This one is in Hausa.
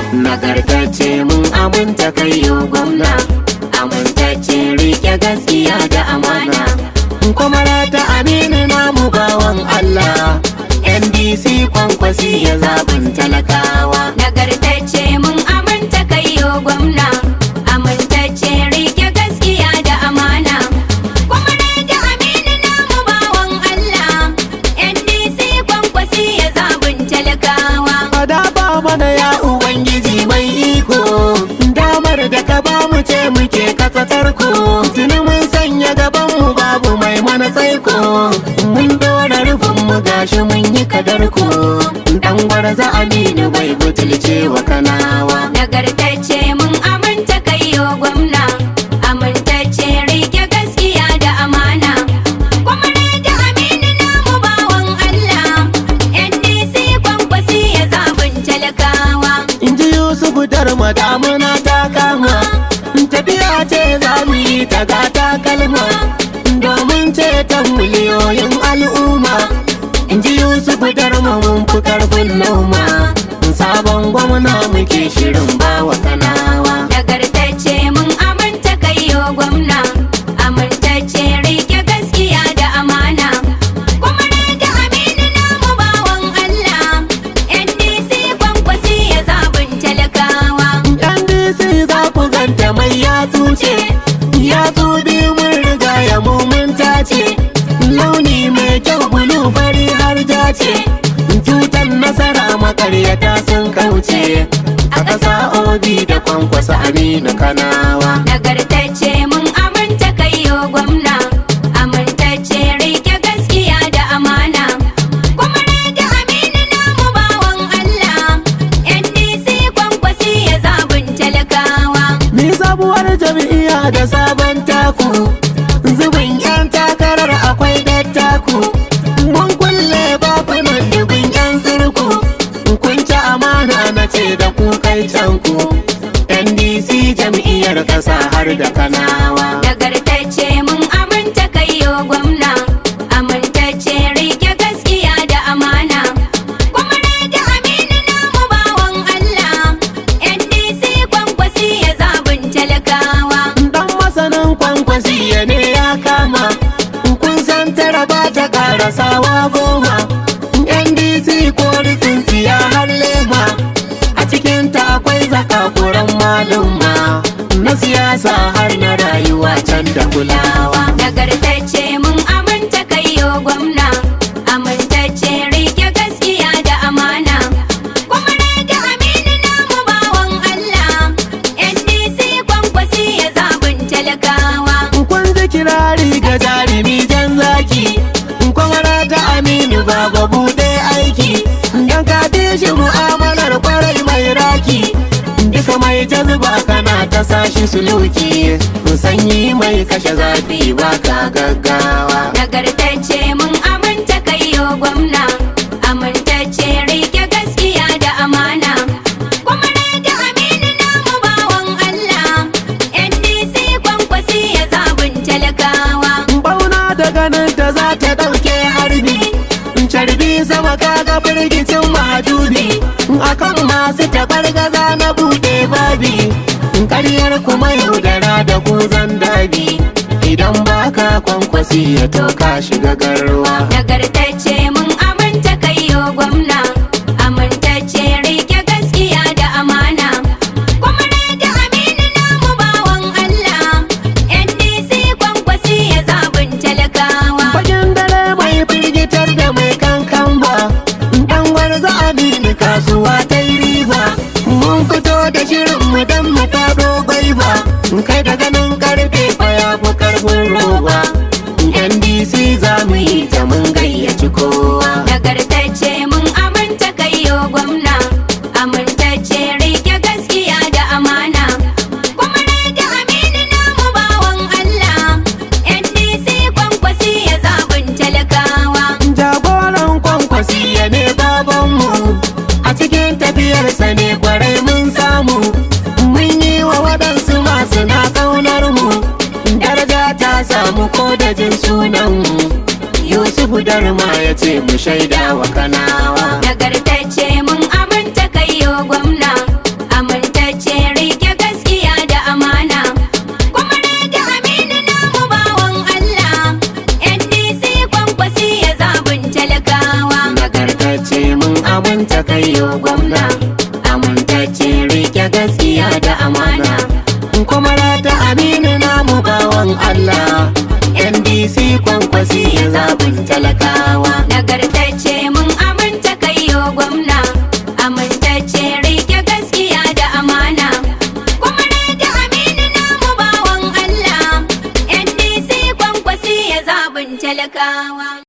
nagartacce mun aminta kai yo gwamna amintacce rike gaskiya da amana kuma ta aminu namu bawan Allah NDC kwankwasi ya zaɓin talakawa nagartacce mun aminta kai yo gwamna amintacce rike gaskiya da amana kuma da aminu namu bawan Allah NDC kwankwasi ya zabun talakawa Fada ba mana ya Ubangiji mai iko damar da ka ba mu ce muke kasatar ku tuni mun sanya gaban mu babu mai mana tsaiko mun dora rufin mu gashi mun yi kadar ku dan gwarza aminu bai butulce wa kanawa nagartacce mun aminta kai yo gwamna amintacce rike gaskiya da amana kuma da aminu namu bawan Allah NDC kwankwasi ya zabun talakawa in ji Yusufu darma damuna ta kama tafiya ce za mu yi ta gata kalma domin ceton miliyoyin al'umma in ji Yusufu darma mun fi karfin noma sabon gwamna muke shirin bawa kanawa nagartacce mun aminta kai yo gwamna amintacce rike gaskiya da amana kuma da aminu namu bawan Allah NDC kwankwasi ya zabun talakawa yan DC za ku ganta mai yatsu ce yatsu biyu mun riga ya mu mun tace launi mai kyau bulu fari har ja ce tutan nasara makaryata sun kauce a ƙasa obi da kwankwasa aminu kanawa nagartacce mun aminta kai yo gwamna amintacce rike gaskiya da amana kuma da aminu namu bawan Allah NDC kwankwasi ya zabun talakawa ni sabuwar jam'iyya da sabon taku zubin yan takarar akwai dattaku mun kulle bakunan dubin yan zirku kun ci amana na ce da ku kai canku ndc jam'iyyar ƙasa har da kanawa nagartacce mun aminta kai yo gwamna amintacce rike gaskiya da amana kuma da aminu namu bawan Allah NDC kwankwasi ya zabun talakawa dan masanin kwankwasi ya ne ya kama kun san tara ba ta karasawa goma ndc ko tsintsiya har lema a cikin ta akwai zakakuran malumma na siyasa har na rayuwa can da kulawa nagartacce mun aminta kai yo gwamna amintacce rike gaskiya da amana kuma da aminu namu bawan Allah NDC kwankwasi ya zabun talakawa kun ji kirari ga jarumi jan zaki kwamara ta aminu baba bude aiki dan ka bi shi mu'amalar kwarai mai raki duka mai jazba kana ta sashi suluki sanyi mai kashe zafi baka gaggawa nagartacce mun aminta kai yo gwamna amintacce rike gaskiya da amana kuma da aminu namu bawan Allah NDC kwankwasi ya zabun talakawa bauna da ganin ta za ta ɗauke harbi carbi sama kaga firgicin mahajubi akan masu taɓargaza na buɗe babi ƙaryar kuma yaudara da kuzan dabi idan baka kwankwasi ya toka shiga garwa nagartacce mun aminta kai yo gwamna amintacce rike gaskiya da amana kuma da aminu namu bawan Allah NDC kwankwasi ya zabun talakawa Fagen dare mai firgitar da mai kankan ba Dan warza amini kasuwa ta yi riba Mun fito da shirin mu dan mu faɗo gwaiba Kai da ganin karfe fa ya fi karfin roba NDC za mu yi ta mun gayyaci kowa nagartacce mun aminta kai yo gwamna amintacce rike gaskiya da amana kuma da aminu namu bawan Allah NDC kwankwasi ya zabun talakawa Jagoran kwankwasi ya ne babanmu A cikin tafiyarsa ne kwarai mun samu Mun yi wa waɗansu masu na ƙaunar mu Daraja ta samu ko da jin sunanmu Yusufu Darma ya ce mu shaida wa kanawa nagartacce mun aminta kai yo gwamna da aminu namu bawan Allah NDC kwankwasi ya zaɓin talakawa